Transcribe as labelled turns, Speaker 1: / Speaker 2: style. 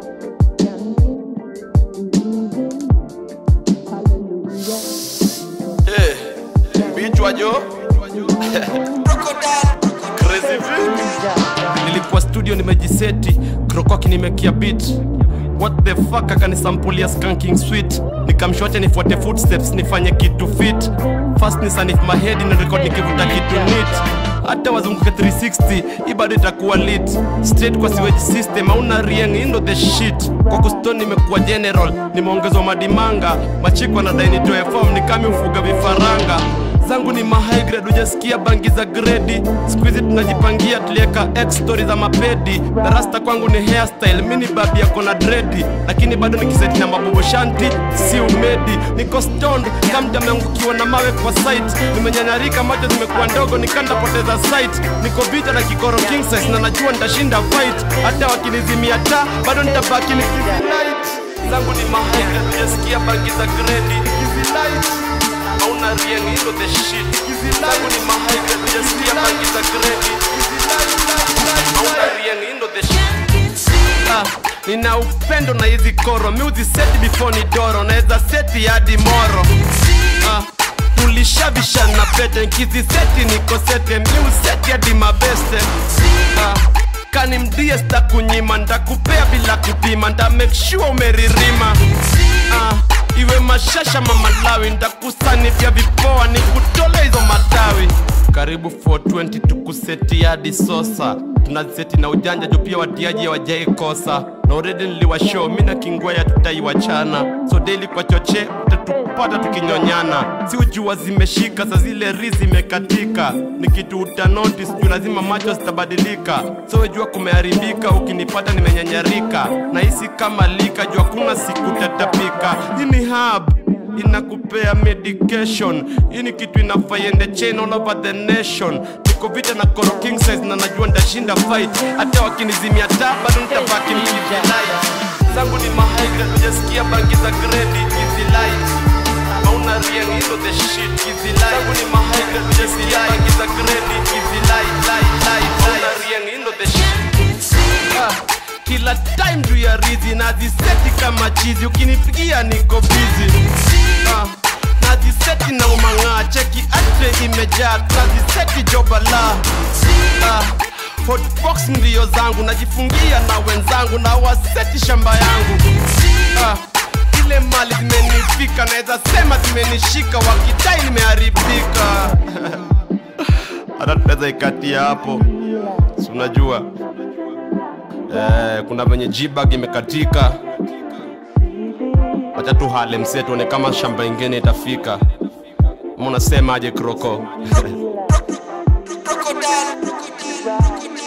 Speaker 1: Eh, bichwa jo Crazy V. nilikuwa studio nimejiseti krokoki nimekia beat what the fuck akanisampulia skanking sweet nikamshote nifuate footsteps nifanye kitu fit fast ni sanif mahedi na record nikivuta kitu nit hata wazunguke 360 hii bado itakuwa lit straight kwa sewage system auna rieng indo the shit kwa kuston nimekuwa general nimeongezwa madimanga machikwa na dainitoe form nikami ufuga vifaranga zangu ni mahigh grade hujasikia bangi za gredi skuizi tunajipangia tulieka x story za mapedi na rasta kwangu ni hairstyle mi ni babi yako na dredi lakini bado nikiseti na mabobo shanti si umedi niko stoned kamda ameangukiwa na mawe kwa site nimenyanyarika macho zimekuwa ndogo nikandapoteza site niko vita na kikoro king size na najua nitashinda fight hata wakinizimia taa bado nitabaki nikizilight zangu ni mahigh grade hujasikia bangi za gredi nikizilight hauna rieng hilo the shit zangu ni mahaiga hujasikia bangi za gredi hauna rieng hilo the shit Ah, nina upendo na hizi koro miuzi seti before ni doro naweza seti hadi moro ah, tulishabishana pete nkizi seti niko sete miuseti hadi mabeste ah, kani mdie stakunyima ndakupea bila kupima nda make sure umeririma ah, iwe mashasha mamalawi ndakusani vya vipoa ni kutole hizo matawi karibu 420 tukuseti hadi sosa tunaziseti na ujanja juu pia watiaji hawajai kosa na uredi niliwashow mi na kingwaya tutaiwachana so daily kwa choche utatupata tukinyonyana si ujua zimeshika sa zile ri zimekatika ni kitu utanotis juu lazima macho zitabadilika so wejua kumeharibika ukinipata nimenyanyarika na hisi kama lika juu hakuna siku tatapika hii ni hub inakupea medication hii ni kitu inafaa iende chain all over the nation niko vita na koro king size na najua ndashinda fight hata wakinizimia taa bado nitabaki mkivilight zangu ni mahaigra hujasikia bangi za gredi hizi light hauna rieng hilo the shit hizi light zangu ni mahaigra hujasikia bangi za gredi hizi light light light hauna rieng hilo the shit Ah, kila time juu ya rizi naziseti kama chizi ukinipigia niko bizi ah, naziseti na umang'aa cheki atre imejaa naziseti jobala ah, hotbox ndio zangu najifungia na wenzangu na waseti shamba yangu ah, ile mali zimenifika naweza sema zimenishika wakidai nimeharibika hata tunaweza ikatia hapo si unajua eh, kuna venye jibag imekatika wacha tu hale msie tuone kama shamba ingine itafika Ma unasemaje kroko
Speaker 2: Crocodile.